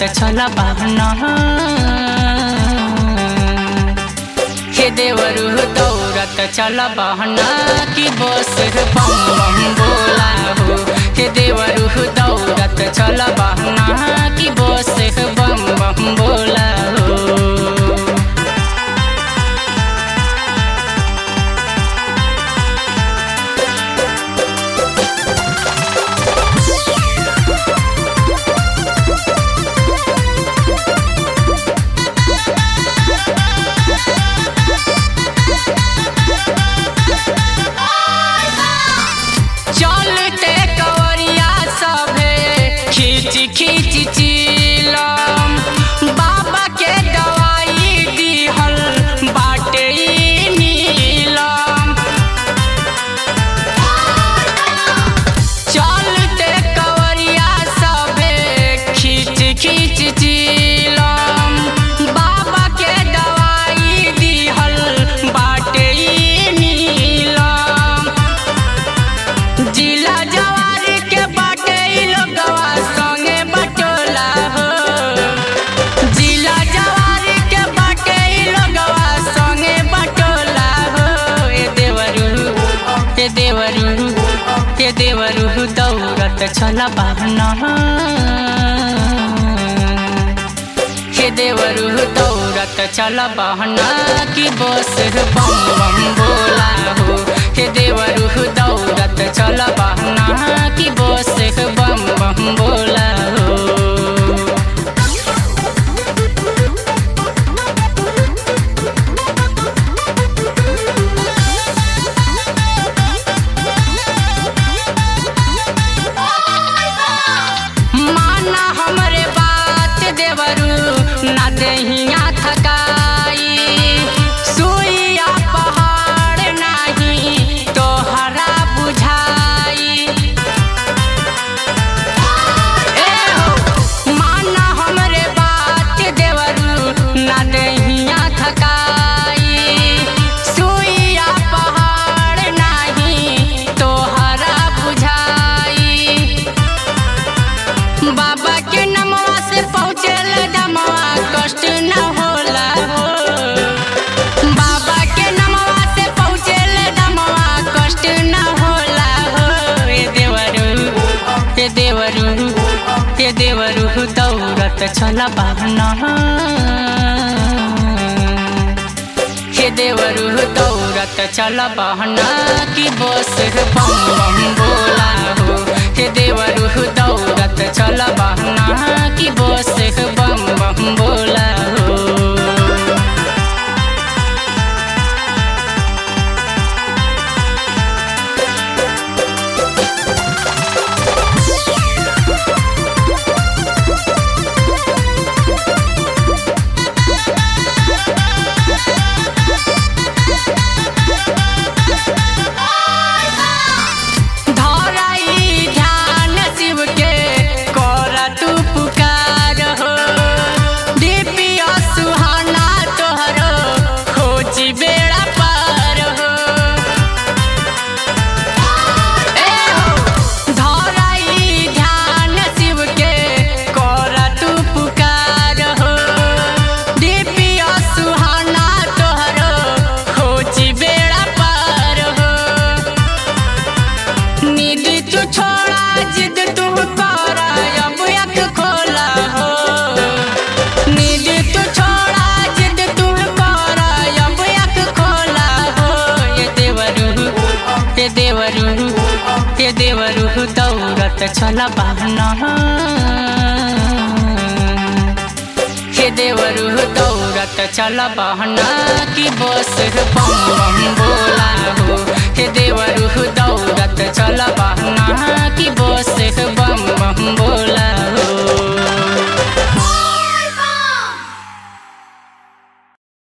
चल बहना हे देवरु दौड़त चल बहना की बस बम बम बोला हो हे देवरु दौड़त चल बहना की बस बम बम बोला हो चलते कवरिया सभे खींच खींच चिलम बाबा के दवाई दिहल बाटे ई नीलम चलते कवरिया सभे खींच खींच चिलम बाबा के दवाई दिहल बाटे ई नीलम जिला जवारी के बाटे ई लोगवा संगे बटोला हो जिला जवारी के बाटे ई लोगवा संगे बटोला हो ए देवरू ए देवरू ए देवरू दौड़त चल बहना हे देवरू दौड़त चल बहना की बस बम बम बोला हो हे देवरू दौड़त चल बहना की बस बम बम बोला हो माना हमरे बात देवरू ना देहिया थकाई सुइया पहाड़ नाही तोहरा बुझाई ए हो माना हमरे बात देवरू ना देहिया थकाई सुइया पहाड़ नाही तोहरा बुझाई बाबा के नमवा से पहुँचल दमवा कष्ट न होला हो बाबा के नमवा से पहुँचल दमवा कष्ट न होला हो ए देवरू ए देवरू ए देवरू दौड़त चल बहना हे देवरू दौड़त चल बहना की बस बम बम बोला हो हे देवरू दौड़त चल बहना की बस बम बम बोला हो धराई ध्यान शिव के कर तू पुकार हो दिव्य सुहाना तोहरो खोजी बेड़ा पार हो ए हो धराई ध्यान शिव के कर तू पुकार हो दिव्य सुहाना तोहरो खोजी बेड़ा पार हो नींद तू छोड़ा जिद तू करा अब अख खोला हो नींद तू छोड़ा जिद तू करा अब अख खोला हो ये देवरू ये देवरू ये देवरू दौड़त चल बहना हे देवरू दौड़त चल बहना की बस बम बम